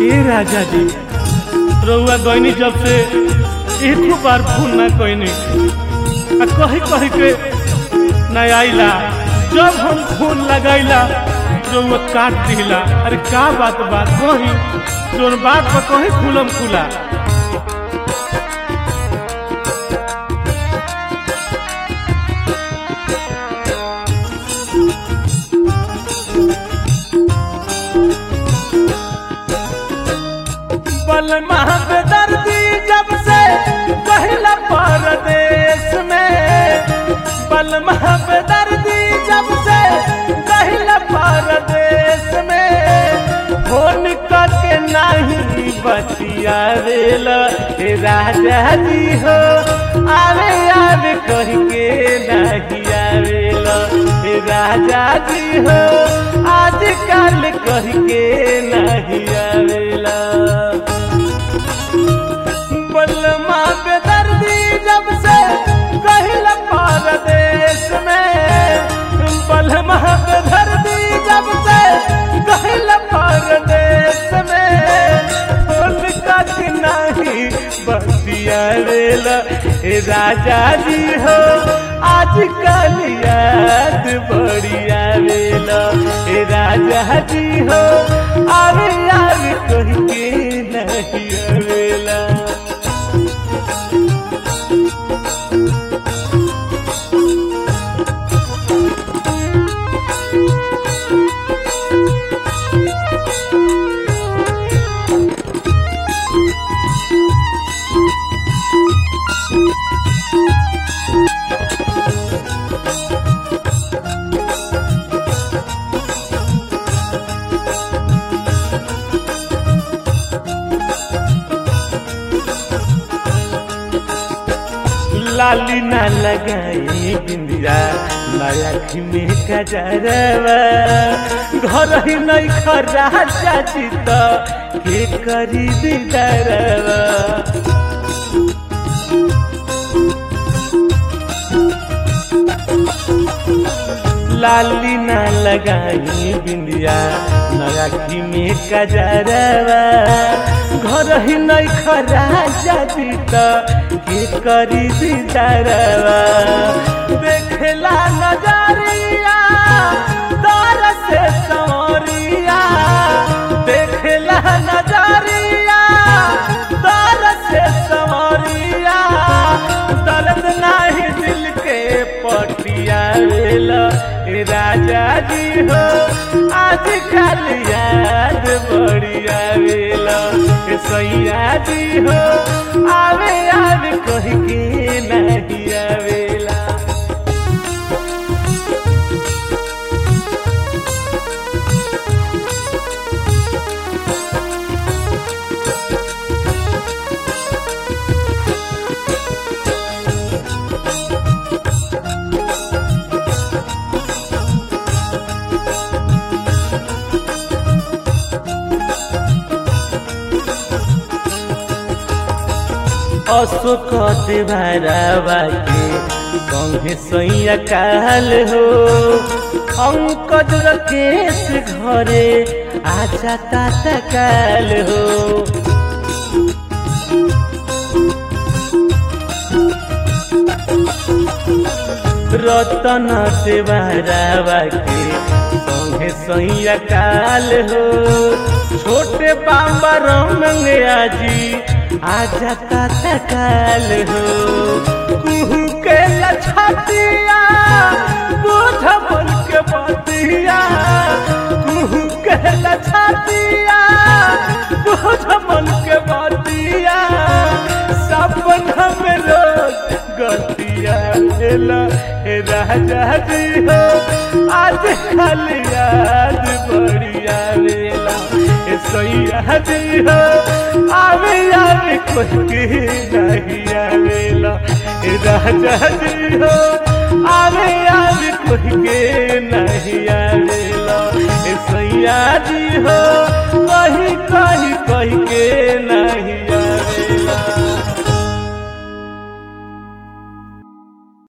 ए राजा जी रउआ गईनी जब से एक बार फोन ना कईनी आ कही कही के ना आइला जब हम फोन लगाइला रउआ काट दिला अरे का बात बात कही जोन बात पर कही खुलम खुला बल दर्दी जब से पहला परदेश में बल दर्दी जब से पहला परदेश में फोन करके नहीं बतिया रेला हे राजा जी हो आवे आवे कह के नहीं आवेला हे राजा जी हो आज कल कह के नहीं आवेला बलमा बेदर्दी जब से कहल परदेश में बलमा बेदर्दी जब से कहल परदेश में फूल कट नहीं बतिया रेला हे राजा जी हो आज कल याद बढ़िया वेला हे राजा जी हो आवे आवे कह के नहीं आवेला लाली ना लगाई बिंदिया नया में कजरवा घर ही नहीं खरा चाची तो के करी दीदारवा लाली ना लगाई बिंदिया नया में कजरवा घर ही नहीं खरा जाती तो के करी दीदारवा देखला नजरिया दर से सवरिया देखला नजरिया दर से सवरिया दर्द नहीं दिल के पटिया वेला ए राजा जी हो आज कल याद बढ़िया वेला ए सैया जी हो आवे आवे कह के नहीं आवेला अशोक देवरवा के संगे सैया काल हो अंकज रकेश घरे आजा ताता काल हो रतन देवरवा के संगे सैया काल हो छोटे बाबर मंगया जी आजा ताता काल हो कुहू के लछतिया बोझ बन के बतिया कुहू के लछतिया बोझ बन के बतिया सपना में रोज गतिया हेला हे राजा जी हो आज कल याद बढ़िया वेला हे सैया जी हो आवे आवे कुछ नहीं आवेला हे राजा जी हो